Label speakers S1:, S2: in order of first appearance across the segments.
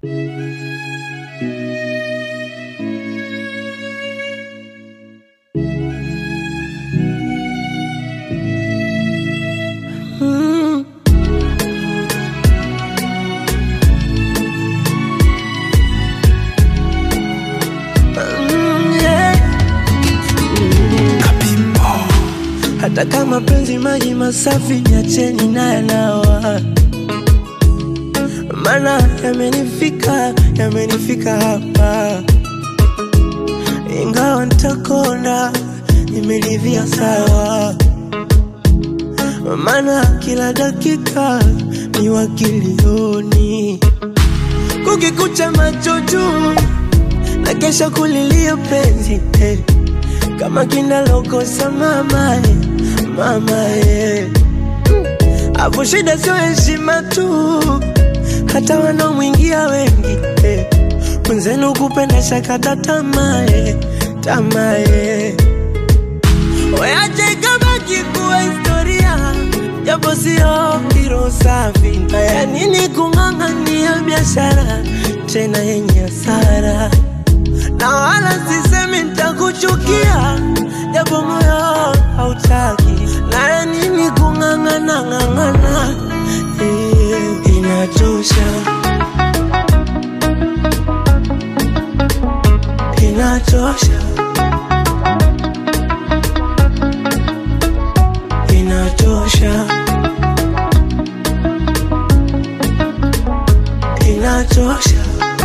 S1: Mm. Mm, yeah. Hata kama penzi maji masafi niacheni na yanawa, mana yamenifika yamenifika hapa, ingawa ntakona nimeridhia sawa, mana kila dakika ni wakilioni, kukikucha macho juu na kesha kulilia penzi eh. kama kinalokosa mama eh, mama eh. Afu shida sio heshima tu, hata wanaomwingia wengi eh. Mwenzenu kupenda shakata tamaa eh, tamaa eh. Weache ikabaki kuwa historia, japo sio hilo safi. Haya nini kung'ang'ania biashara tena yenye hasara, na wala sisemi nitakuchukia, japo moyo hautaki. Naya nini kung'ang'ana ng'ang'ana, eh, inatosha, inatosha. inatosha, inatosha.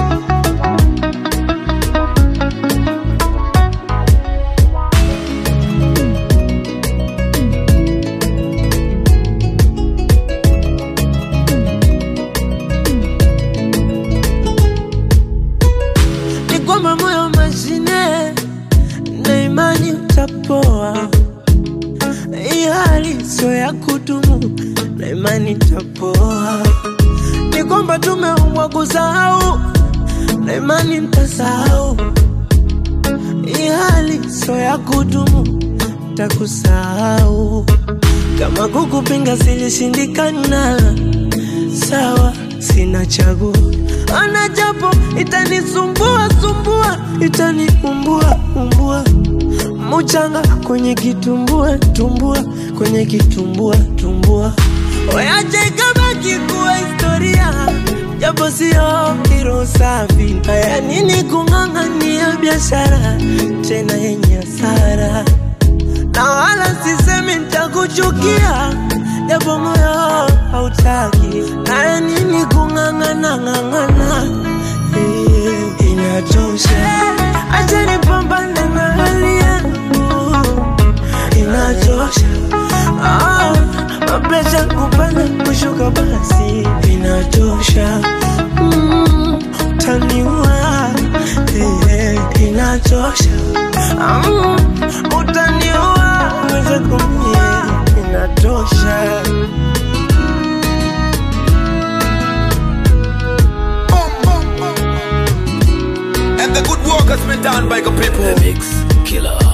S1: Ni kwamba moyo mashine na imani utapoa hii hali sio ya kudumu na imani tapoa. Ni kwamba tumeumbwa kusahau na imani ntasahau. Hii hali sio ya kudumu, takusahau. Kama kukupinga silishindikana, sawa, sina chaguo. Ana japo itanisumbua sumbua, itaniumbua umbua muchanga kwenye kitumbua tumbua kwenye kitumbua tumbua Oyache ikabaki kuwa historia japo sio hilo safi haya nini kung'ang'ania biashara tena yenye hasara na wala sisemi nitakuchukia japo moyo hautaki naya nini kung'ang'ana ng'ang'ana eh, inatosha acha nipambane na hali yangu inatosha ah, mapresha kupanda kushuka basi inatosha mm, utaniua eh, inatosha mm, utaniua uweze kumie inatosha
S2: And the good work has been done by the people.
S3: Mix Killer.